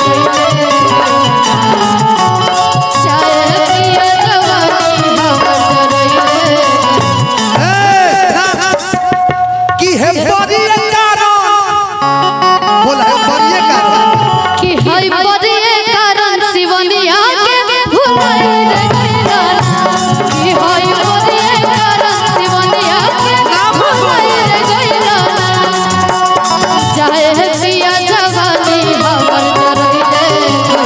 चाहे पिया जवानी हमर रहिले ए, ना, कि हे बरिए कारण बोला हे बरिए कारण कि हई बड़े कारण शिवनिया के भुलाए रे गैला कि हई बड़े कारण शिवनिया के भुलाए रे गैला चाहे पिया जवानी हमर रहिले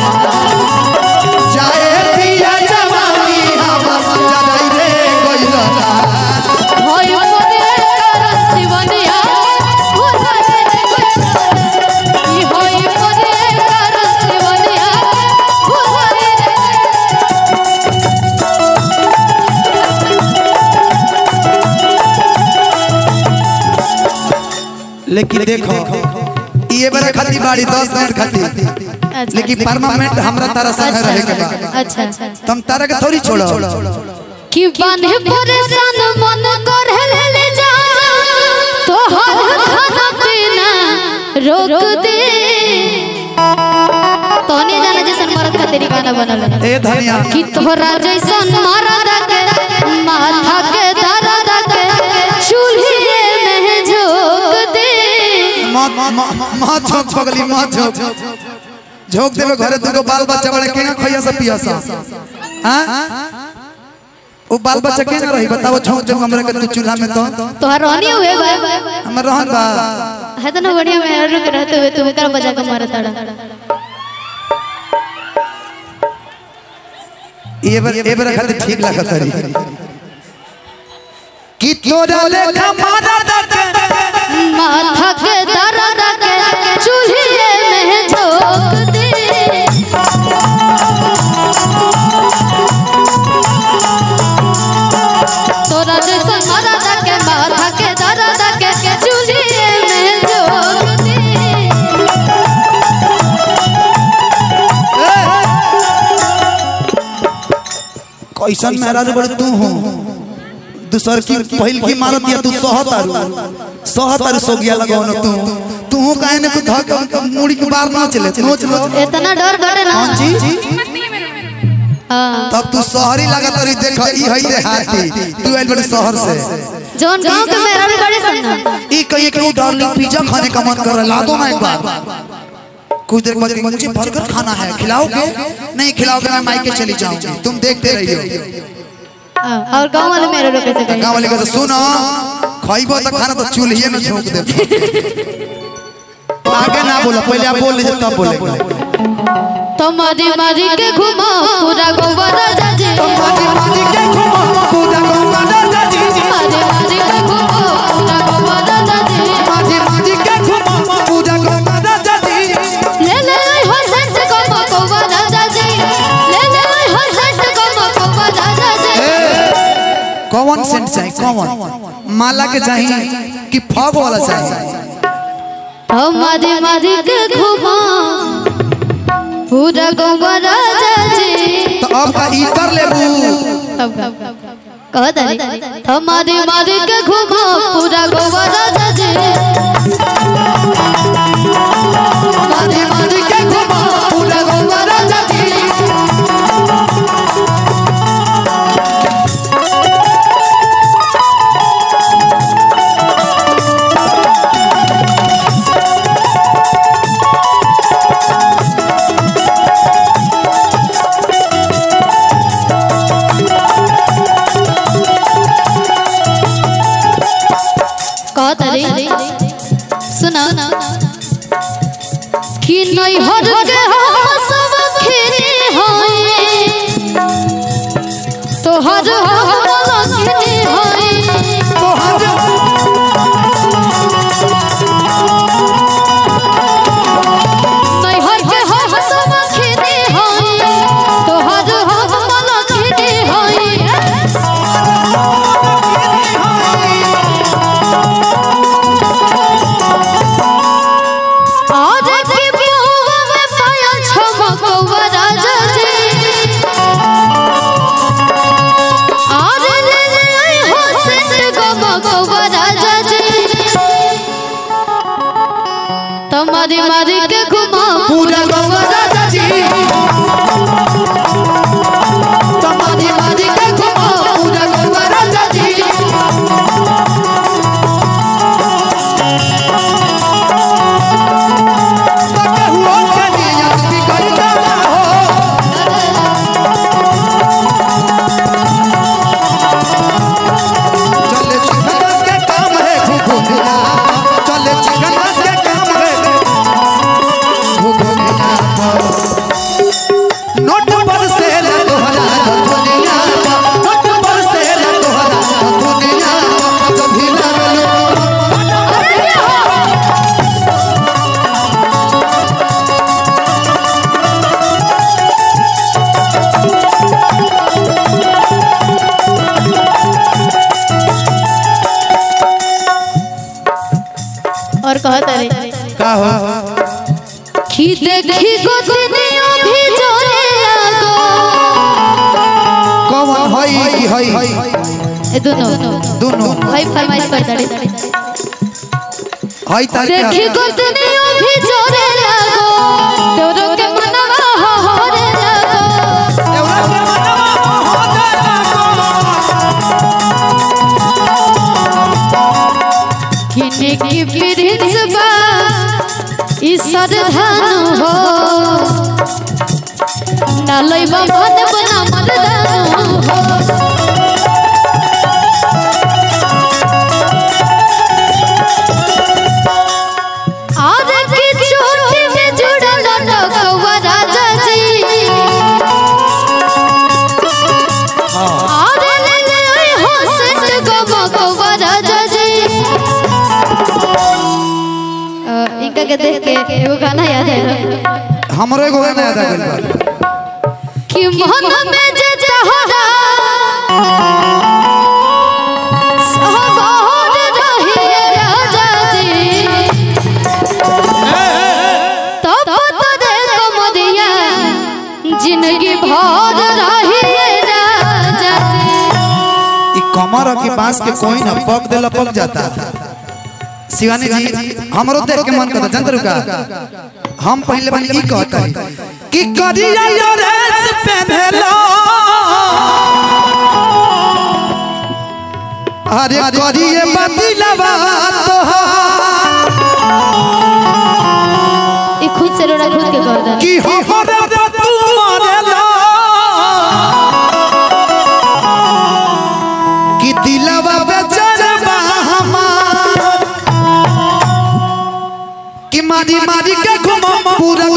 चाहे पिया जवानी हमर जराई रे गइला हई बड़े कारण शिवनिया के भुलाए रे गैला कि हई बड़े कारण शिवनिया के भुलाए रे गैला लेकिन देखो ये बड़ा खाती बाड़ी 10 मिनट खाती अच्छा लेकिन परमानेंट हमरा तारा संग रहे के बा अच्छा अच्छा तुम तारा के थोड़ी छोड़ो कि बान्हे परेशान मन कर ले जा तो हर खाना पीना रोक दे तोने जाना जैसन मरद का तेरी गाना बनल है। ए धनिया कि तोहरा जैसन मरद के माथा के दर्द के चूल्हे में झोंक दे मत मत झोंक पगली मत झोंक झोंक देवे घरे दुगो बाल बच्चा बड़े केना खइया से पिया सा हां ओ बाल बच्चा केना रही बताओ झोंक झोंक हमरा के तू चूल्हा में तो तोहर रहनी हुए बा हमर रहन बा है तो ना बढ़िया में रुक रहते हुए तुम कर बजा के मारा तड़ा ये बार ये बार खातिर ठीक लागत रही कि तोरा लेखा मारा दर्द माथा के दर्द के चूल्हे में झोंक दे तोरा जैसा मरद के माथा के दर्द के चूल्हे में झोंक दे कैसन महाराज बड़े तू हो दूसर की पहिल की मारत या तू सहतारू सहतारू सोगिया लगाओ न तू तू काहे ने कुछ धक मुड़ी के बार ना चले नोच लो इतना डर बटे ना कौन चीज हाँ। तब तू शहरी लागत रही देख ई हई रे हाथी तू आइल बड़े शहर से जौन गांव के मेरा भी बड़े सन्ना ई कहिए कि डार्लिंग पिज्जा खाने का मन कर रहा है ला दो ना एक बार कुछ देर बाद मुझे बर्गर खाना है खिलाओगे नहीं खिलाओगे मैं मायके चली जाऊंगी तुम देखते रहियो हाँ, और गांव वाले मेरे रोके से गाँव वाले कहते सुनो खाइबो तो खाना तो चूल्हे में झोंक दे आगे ना बोलो पहले आप बोल लीजिए तब बोलेंगे तो मारी मारी के घुमा पूरा गोवा राजा जी माजी माजी के घुमा पूजा गंगा दादा जी मारी मारी के घुमा पूरा गोवा राजा जी माजी माजी के घुमा पूजा गंगा दादा जी ले ले आई हो सेंट को मकोवा राजा जी ले ले आई हो सेंट को मकोवा राजा जी कौन सेंट चाहिए कौन माला के चाहिए कि फग वाला चाहिए तो मारी मारी के घुमा पूरा गोवा राजा जी तो अब का ई कर लेबू अब कह दरी तो मारी मारी के घुमा पूरा गोवा राजा जी माजी माजी के घुमा पूजा गंगा दादा जी कह दरी सुना कि नहीं हर के हम सब खेने होए तो हर हम लखने होए नहीं हर के हम सब खेने होए तो हर हम लखने होए और की बुआ में पाया छम तुम्हारी मारी के घुमा पूरा गौवा राजा जी तुम्हारी मारी के घुमा पूरा गौवा राजा जी हुआ के नियत बिगड़ जाला हो चले चिकन के काम है घुघुनिया चले चिकन के काम है घुघुनिया नोट पर से ला तोहरा दुनिया नोट पर से ला तोहरा दुनिया कभी ना और कहता रे का हो खी देखी गोदनियों भी जोरे लगो कौन हई की हई ए दोनों दोनों भाई फरमाइश करता रे हई तार देखी गोदनियों भी जोरे लगो तोरो के मनवा हो हो रे लगो किने की प्रिंस बा ई सरधानु हो नालई बा मन बना मरदानु हो आज की चोटी में जुड़ल डगवा राजा जी आज ले ले हो सट गवा राजा जी अ, इनका के देख के एगो गाना याद है हमरो एगो गाना याद आ गइल बा कि मन में जे तहरा सहबार रहिए राजा जी तब तो दे कमरिया जिंदगी भर रहिए राजा जी ई कमर की बांस के कोई ना पक देला पक जाता शिवानी जी हमरो देख के मन करता जानते रुका हम पहले बन ई कहता है कि करिया ड्रेस पहनलो अरे करिए बदलवा तोहार ये खुद से रोड़ा खुद के कर दे कि हमरे तू मरेला कि दिलवा बेचरबा हमार कि मारी मारी के घुमा पूरा